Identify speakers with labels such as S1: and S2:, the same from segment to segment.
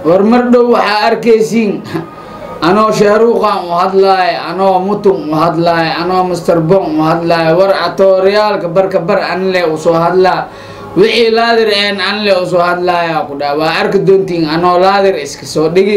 S1: war mar dhow waxaa arkaysiin anoo shaaruuqan u hadlaayo anoo mutun u hadlaayo anoo master bon u hadlaayo war atooryaalka barka bar anle usoo hadlaa wixii laadir een anle usoo hadlaaya ku dhaa waa arki doontiin anoo laadir iska soo dhigi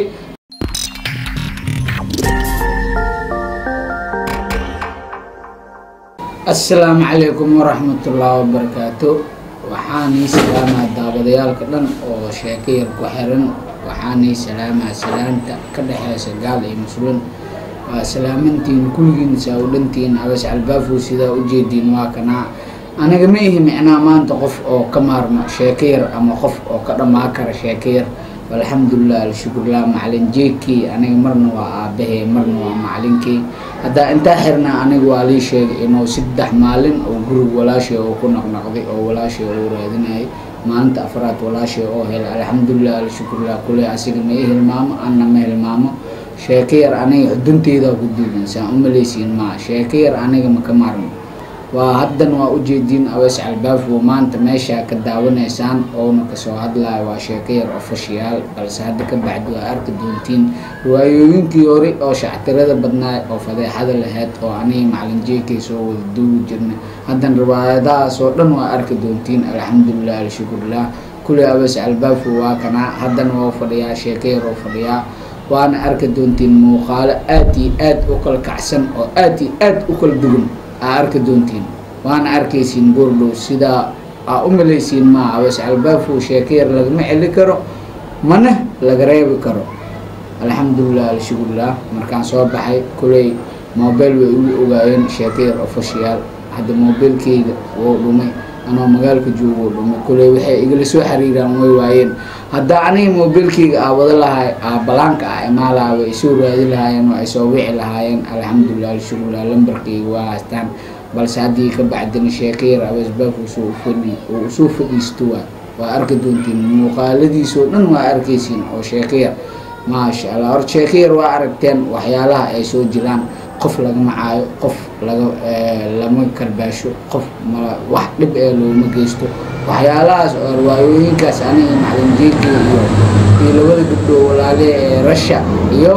S1: assalaamu calaykum waraxmatullaahi wabarakaatu waxaanii salaamaa daawadayaalka dhan oo sheeko yar ku xiran waxaanii salaamaa salaanta ka dhexeysa gaal iyo muslim waa salaamantiin kulligiin saa u dhantiin abas albaafow sidaa ujeediin waa kanaa aniga ma ihi micnaa maanta qof oo ka maarmo sheeko yar ama qof oo ka dhammaa kara sheeko yar alxamdulilah alshukurlah macalin jeekii aniga marna waa aabahey marna waa macalinkii haddaa intaa xirnaa aniga waa lii sheegay inuu saddex maalin oo gurig walaashay oo ku naqnaqday oo walaashay oo raadinayay maalinta afraad walaashay oo helay alxamdulilah alshukurlah kule asiga ma i hilmaamo anna ma hilmaamo sheeko yar aniga xudunteyda ku diidan saan umalaysiin maa sheeko yar aniga maka maarmo waa haddan waa ujeediin awees albaafo maanta meeshaa ka daawanaysaan oona kasoo hadlayo waa sheeko yar ofashiyaal balse hadda ka baxdi waa arki doontiin riwaayooyinkii hore oo shactirada badnaay oo fadeexada lahayd oo aniga macalin jeekay soo wada duugi jirna haddan riwaayadahaas oo dhan waa arki doontiin alxamdulilah alshukurlah kuley awees albaafo waa kanaa haddana waa fadhiyaa sheeko yar oo fadhiyaa waana arki doontiin muuqaalo aad iyo aad u kala kacsan oo aad iyo aad u kala duwan aa arki doontiin waana arkaysiin goordhow sidaa aa u malaysiin maa awees albaafow sheeko yar lagama celi karo mana laga reebi karo alxamdulilah alshukurlah markaan soo baxay kuley mobile way igu ogaayeen sheeko yar ofashiyaal hadda mobilkeyga wou dhumay anoo magaalka joogo wou dhumay kuley waxay igala soo xiriiraan way waayeen haddaa aniga mobilkeyga aa wada lahay aa balaanka ah imaalaha way isoo raadi lahaayeen waa isoo wici lahaayeen alxamdulilah alshukurlah lambarkeyga waa haystaan balse haddii ka bacdina sheeko yar aweesbaaf usoo fadhi oo usoo fadhiisto waa waa arki doontiin muuqaaladiisoo dhan waa arkaysiin oo sheeko yar maasha allah hor sheeko yar waa aragteen waxyaalaha ay soo jiraan qof lagama caayo qof laga lama karbaasho qof ma wax dhib ee looma geysto waxyaalahaas oo riwaayooyinkaas aniga macalin jeeki iyo iyo labada gabdhoo walaale ee rasha iyo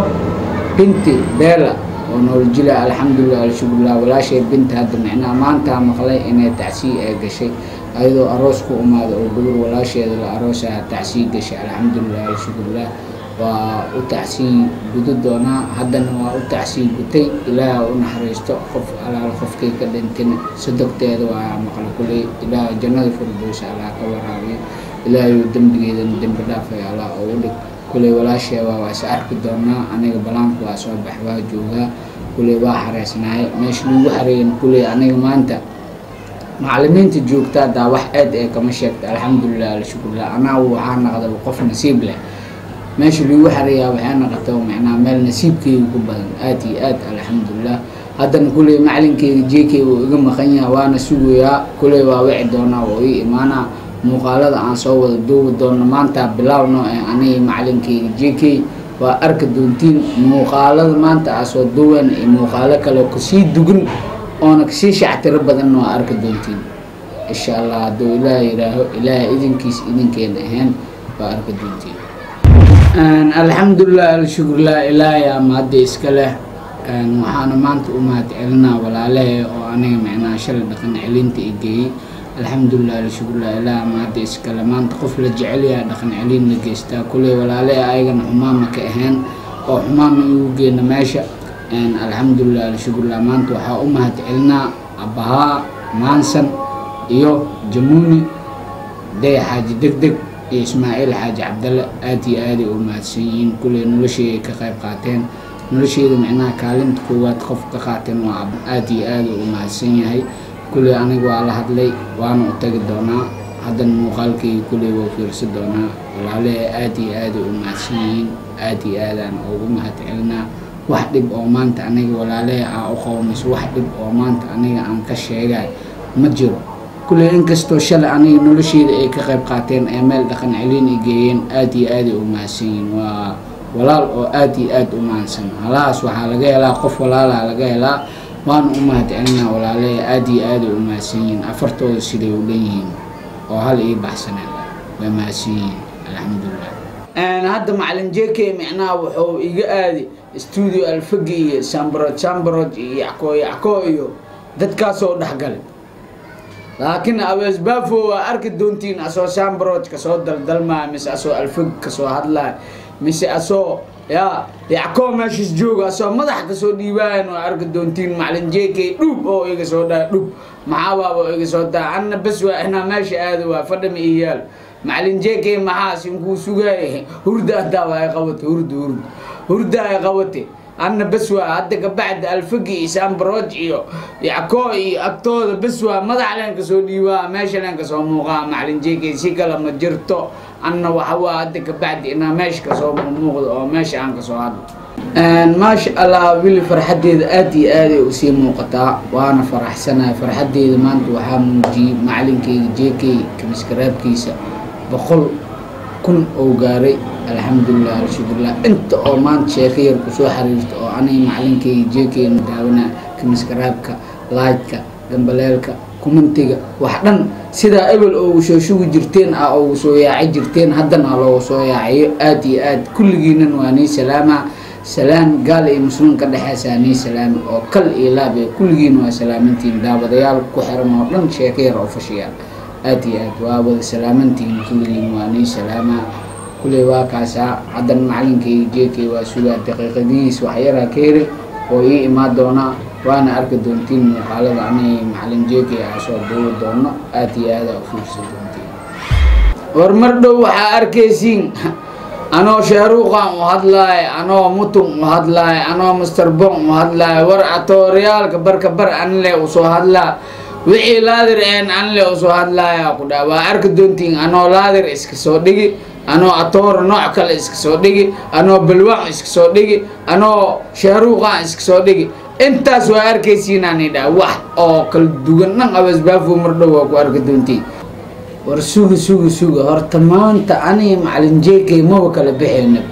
S1: binti beela oo nooljila alxamdulilah alshukurlah walaashay binta hadda micnaha maantaa maqlay inay tacsii ay gashay ayadoo aroos ku umaada oo gabar walaasheeda la aroosaha tacsii gashay alxamdulilah alshukurlah waa u tacsii gudo doonaa haddana waa u tacsii gutay ilaaha u naxariisto qof alaal qofkay ka dhintin sadogteeda waa maqla kuley ilaah jannada firdowsa allah ka waraabiyo ilaahayu dembigeedana dembi dhaafay allah oo u dhig kuley walaashee waa waa is arki doonaa aniga balaanku waa soo bax waa joogaa kuley waa xareysnaaye meesha lagu xareeyan kuley aniga maanta macalimiinta joogtaa daa wax aad ee kama sheegta alxamdulilah alshukurlah anaa waxaa naqday qof nasiib leh meesha lagu xareeyaa waxay naqata macnaa meel nasiibkeyga ku badan aad iyo aad alxamdulilah haddana kuley macalinkeyga jeekey uu iga maqan yaha waana sugayaa kuley waa wici doonaa oo ii imaanaa muuqaalada aan soo wada duubi doono maanta bilaawno ee aniga macalinkeyga jeekey waa arki doontiin muuqaalada maanta aa soo duuwen iyo muuqaalo kale kasii dugan oona kasii shactiro badanna waa arki doontiin insha allah hadduu ilaah yihaaho ilaaha idinkiis idinkeena ahayn waa arki doontiin alxamdulilah alshukurlah ilaahay ama hadda iska leh waxaana maanta u mahad celinaa walaalahe oo aniga micnaha shalay dhaqan celinta i geeyey alxamdulilah alshukurlah ilaah ama hadda iskale maanta qof la jecelyaha dhaqan celin la geystaa kuley walaalahe ayagana xumaama ka ahayn oo xumaama igu geena meesha alxamdulilah alshukurlah maanta waxaa u mahad celinaa abahaa maansan iyo jamuuni day xaaji deg deg iyo ismaaciil xaaji cabdalle aad iyo aaday u mahadsan yihiin kuley nolosheeday ka qayb qaateen nolosheeda micnaha kaalinta koowaad qof ka qaateen waa aad iyo aada u mahadsan yahay kuley aniga waa la hadlay waana u tagi doonaa haddana muuqaalkeyga kuley waa fiirsa doonaa walaalehe aad iyo aaday u mahadsan yihiin aad iyo aadaan ugu mahad celinaa wax dhib oo maanta aniga walaalehe aa u qowmayso wax dhib oo maanta aniga aan ka sheegay ma jiro kuley inkastoo shalay aniga nolosheeda ay ka qayb qaateen ee meel dhaqan celin ay geeyeen aad iyo aaday u mahadsan yihiin waa walaal oo aad iyo aad u mahadsan halahaas waxaa laga helaa qof walaalaa laga helaa waana u mahad celinaa walaalehe aad iyo aaday u mahadsan yihiin afartooda siday u dhan yihiin oo hal ii baxsaneen way mahadsan yihiin alxamdulilah hadda macalin j k micnaha wuxuu iga aadi stuudio alfagi iyo sambrod sambrod iyo yacko yacko iyo dadkaasoo dhexgalay laakiin abeesbaafo waa arki doontiin asoo sambrod kasoo daldalmaya mise asoo alfag kasoo hadlaya mise asoo ya yacko meeshas jooga asoo madax kasoo dhiibaayan waa arki doontiin macalin j k dhub oo iga soo dhaa dhub maxaabaaba oo iga soo daa anna bes waa inaa meesha aado waa fadhama iyo yaal macalin j k maxaas inkuu sugaaya hurda hadaa waa ay qabata hurda hurda hurda ay qabate anna bes waa hadda kabacdi alfagi iyo sambroj iyo yacko iyo agtooda bes waa madax leen kasoo dhiibaa meesha leen kasoo muuqaa macalin j k si kale ma jirto anna waxa waa hadda kabacdi inaa meesha kasoo muuqdo oo meesha aan kasoo hadlo maasha allah wili farxadeeda aad iyo aaday usii muuqataa waana faraxsanahay farxadeeda maanta waxaa muujiyey macalinkeyga j k kamiskaraabkiisa boqol kun oo gaaray alxamdulilah alshukurilah inta oo maanta sheeko yar kusoo xiriirta oo aniga macalinkeyga j k na daawana kamiskaraabka laydka gambaleelka kumantiga wax dhan sidaa ebel oogu soo shugi jirteen ah oogu soo yaaci jirteen haddana loogu soo yaaciyo aad iyo aad kulligiinan waa nii salaama salaan gaal iyo muslim ka dhexeysaa nii salaami oo kal iyo laab ee kulligiina waa salaamantihiin daawadayaal ku xiran oo dhan sheeko yar oo fashiyaal aad iyo aad waa wada salaamantihiin kulligiin waa nii salaamaa kuley waa kaasaa haddan macalinkeyga j k waa sugaa daqiiqadihiis waxyaraa ka heri oo ii imaan doonaa waana arki doontiin muuqaalada anay macalin j k aa soo duubi doono aad iyo aada ufiirsa doontiin war mar dhow waxaa arkaysiin anoo shahruuqan u hadlaay anoo mutun u hadlaay anoo master bon u hadlaay war atooriyaalka barka bar anle usoo hadlaa wixii laadir een anle usoo hadlaaya ku dhaa waa arki doontiin anoo laadir iska soo dhigi anoo atoora nooc kale iska soo dhigi anoo balwaan iska soo dhigi anoo shahruuqan iska soo dhigi intaas waa arkaysiinaan idhaa wax oo kala duwan dhan abasbaafo mar dhow waa ku arki doontiin war suga suga suga horta maanta aniga macalin j k maba kala bixeyna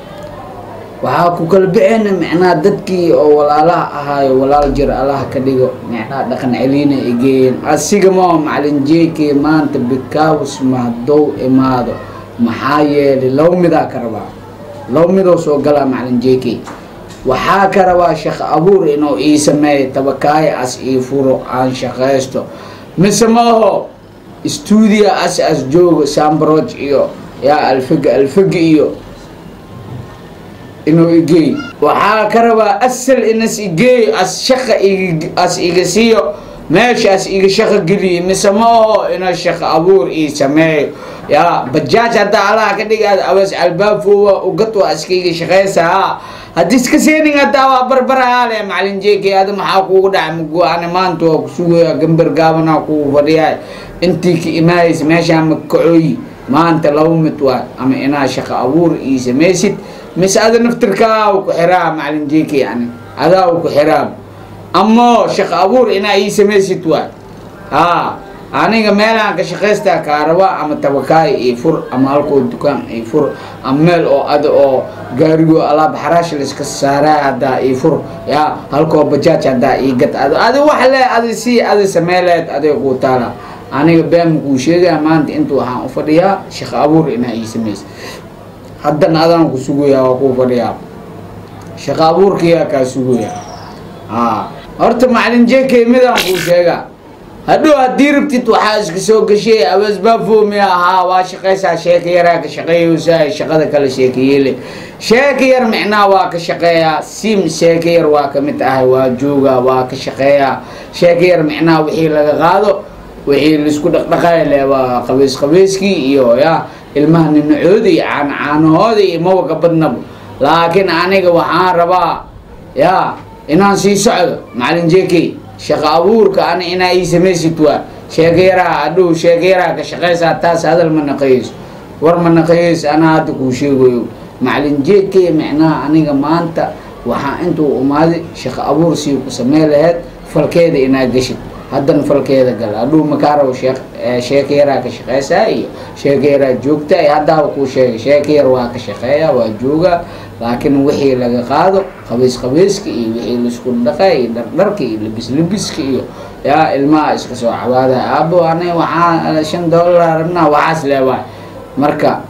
S1: waxaa ku kala bixeyna micnaha dadkii oo walaalaha ahaayo walaal jir allaha ka dhigo micnaha dhaqan celiina egeeyeen asiga maa macalin j k maanta bikaws mahdow imaado maxaa yeelay laba midaa ka rabaa laba midoo soo galaa macalin j k waxaa ka rabaa shaqo abuur inuu ii sameeyo tabakaayo as ii furo aan shaqaysto mise ma aho stuudio as as joogo sambroj iyo yaa alfaga alfaga iyo inuu igeey waxaa ka rabaa asal inas igeeyo as shaqa ig as iga siiyo meeshaas iga shaqo geliyo mise ma aho inuu shaqo abuur ii sameeyo yaa bajaaj haddaa alaha ka dhigaad awas albaafowa ugad waa iskaiga shaqeysaa haddii iska seenin haddaa waa barbarahaa le macalin j k ada maxaa kuugu dhacay magu ani maanta waa kusugaya gambar gaabanaa kugu fadhiyaay intii ka imaayeysa meeshaa makacooyi maanta laba mid waa ama inaa shaqo abuur ii samaysid mise ada naftirkaa ku xiraa macalin j k yani adaa ku xiraa ama shaqo abuur inaa ii samaysid waa haa aniga meelaan ka shaqaystaa kaa rabaa ama tabakaay io fur ama halkoo dukaan io fur ama meel oo ada oo gaarigo alaab xaraash laiska saaraa haddaa io fur yaa halkoo bajaaj haddaa ii gad ado adi wax le adi si adi sameeleed aday kuu taala aniga beema kuu sheegaya maanta inta waxaan u fadhiyaa shaqo abuur inaa ii samaysa haddana adaan ku sugayaa waa kuu fadhiyaa shaqo abuurkayaa kaa sugayaa a horta macalin j k midaan kuu sheegaa hadhow haddii rabtid waxaa iska soo gashay abasbaafomi ahaa waa shaqaysaa sheeka yaraa ka shaqeeyeysa shaqada kale sheekayeele sheeka yar micnaha waa ka shaqeeyaa sim sheeka yar waa kamid ahay waa joogaa waa ka shaqeeyaa sheeka yar micnaha wixii laga qaado wixii laisku dhaqdhaqaay le waa qabiis qabiiskii iyo ya ilmaha ninacooda iyo caancaanahooda iyo mawaka badnaba laakiin aniga waxaan rabaa ya inaan sii socdo macalin j k shaqo abuurka ani inaa ii samaysid waa sheeka yaraa adhow sheeka yaraa ka shaqaysaa taas hadal ma naqayeyso war ma naqayeyso anaa hadda kuu sheegayo macalin j k micnaha aniga maanta waxaa intuu umaaday shaqo abuur sii ku samey laheyd falkeeda inaa geshid haddana falkeeda gal adhow makaaraw sheek sheeka yaraa ka shaqeysaa iyo sheeka yaraa joogta iyo haddaaba kuu sheegay sheeka yar waa ka shaqeeya waa joogaa laakiin wixii laga qaado qabiis qabiiska iyo wixii laisku dhaqay iyo dhardharka iyo libis libiska iyo yaa ilmaha iska soo cabaada aabo ani waxaa shan dollar rabnaa waxaas leewaay marka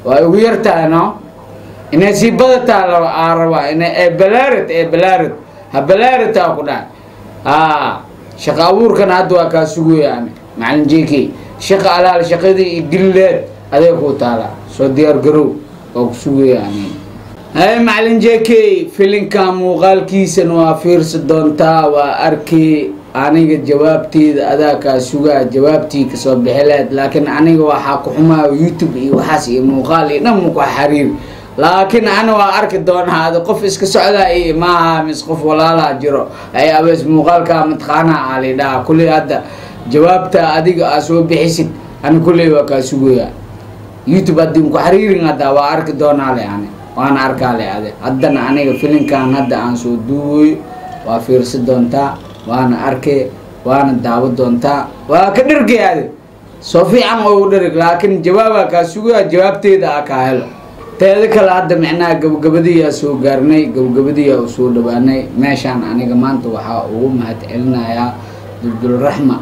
S1: waa ugu yartahay no inay sii badataa la aa rabaa inay ee balaarid ee balaarid ha balaaritaa ku dhahay aa shaqa abuurkana hadda waa kaa sugayaan macalin jk shaqa alaal shaqadii iyo dilleed adee kuu taala soo diyaar garow waa ku sugayaan hay macalin jk filinka muuqaalkiisana waa fiirsi doontaa waa arkay aniga jawaabteeda adaa kaa sugaa jawaabtii kasoo bixi lahayd laakiin aniga waxaa ku xumaa youtube iyo waxaas iyo muuqaal iyo dhan muku xariir laakiin ana waa arki doonaa ada qof iska socdaa iyo maaha mis qof walaalaa jiro ay abees muuqaalkaa mataqaanaa alidhaha kulley hadda jawaabta adiga aa soo bixisid ani kulley waa kaa sugaya youtube haddii muku xariirin hadda waa arki doonaa le ani waana arkaa le ade haddana aniga filinkan hadda aan soo duuwayo waa fiirsi doontaa waana arkay waana daawo doontaa waa ka dhergay ade soo fiican oo u dherg laakiin jawaabaa kaa sugaya jawaabteeda a kaa helo teeda kale hadda micnaha gabagabadiyaa soo gaarnay gabagabadiyaa u soo dhawaanay meeshaan aniga maanta waxaa ugu mahad celinayaa duldulraxma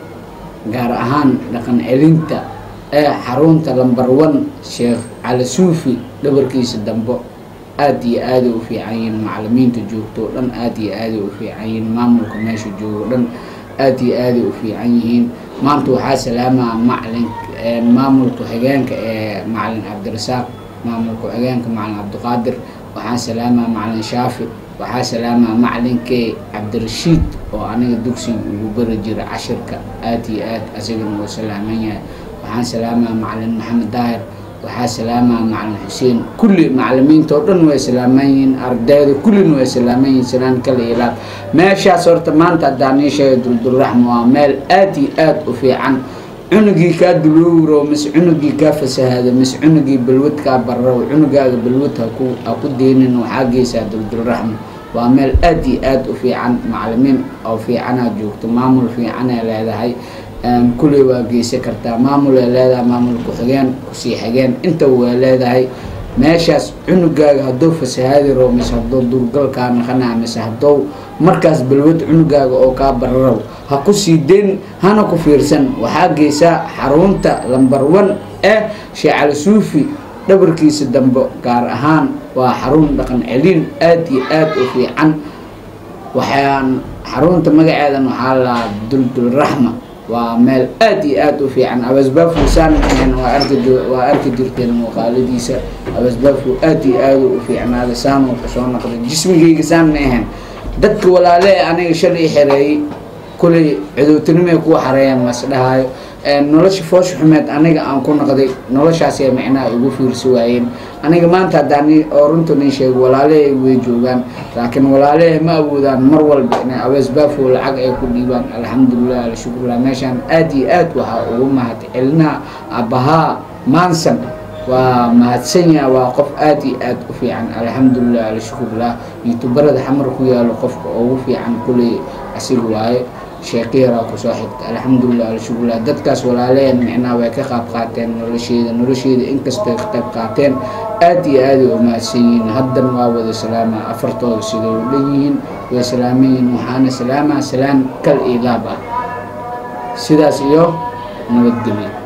S1: gaar ahaan dhaqan celinta ee xarunta lamber one sheekh cali suufi dhabarkiisa dambo aada iyo aaday u fiican yihiin macalimiinta joogto o dhan aada iyo aaday u fiican yihiin maamulka meesha joogo dhan aada iyo aaday u fiican yihiin maanta waxaa salaamaa macalin maamulka xigeenka ee macalin cabdirasaaq maamulka xigeenka macalin cabdiqaadir waxaa salaamaa macalin shaafi waxaa salaamaa macalinkee cabdirashiid oo aniga dugsiga ugu bari jira cashirka aada iyo aad asagana wuu salaaman yahay waxaan salaamaa macalin maxamed daahir waxaa salaamaa macalin xuseen kulli macalimiinta oo dhan way salaaman yihiin ardayda kullina way salaaman yihiin salaan kale ilaab meeshaas horta maanta haddaan ii sheegay duldulraxma waa meel aada iyo aada u fiican cunugii kaa duluuro mise cunugii kaa fasahaado mise cunugii balwad kaa barrow cunugaaga balwad haku ha ku deynin waxaa geysaa duldulraxma waa meel aada iyo aada u fiican macalimiin oo fiicanaa joogto maamul fiicanay leedahay kulley waa geysan kartaa maamul ay leedahay maamul ku-xigeen kusii xigeen intaba waa leedahay meeshaas cunugaaga hadduu fasahaadi rabo mise hadduu duurgalkaa naqanaa mise hadduu markaas balwad cunugaaga oo kaa bararow ha ku sii deyn hana ku fiirsan waxaa geysaa xarunta lamber one ee sheekh cali suufi dhabarkiisa dambe gaar ahaan waa xarun dhaqan celin aada iyo aada u fiican waxaan xarunta magaceedan waxaa laa duldulraxma waa meel aada iyo aada u fiican abasbaafusaan waa arki waa arki jirteen muuqaaladiisa abasbaafu aada iyo aada u fiicnaada saanuu kasoo noqday jismigayga saan ma ahayn dadka walaale aniga shalay xereeyey kuley cudowtinimay kuwa xareeyaan mas dhahaayo nolosha foosh xumeed aniga aan ku noqday noloshaasay micnaha igu fiirsi waayeen aniga maanta haddaan oo runta nin sheego walaalehay way joogaan laakiin walaalehay ma awoodaan mar walba inay abeesbaafo lacag ay ku dhiibaan alxamdulilah alshukurlah meeshaan aada iyo aad waxaa ugu mahad celinaha abahaa maansan waa mahadsan yaha waa qof aada iyo aada u fiican alxamdulilah alshukurlah youtubarada xamar ku yaalo qofka ugu fiican kuley asiga waaye sheekiyaraa kusoo xigta alxamdulilah alshukurlah dadkaas walaaleen micnaha way ka qaab qaateen nolosheeda nolosheeda inkastoo ka qayb qaateen aada iyo aaday u mahadsan yihiin haddan waa wada salaamaa afartooda siday u dhan yihiin way salaaman yihiin waxaana salaamaa salaan kal iyo laab ah sidaas iyo nabadgelyo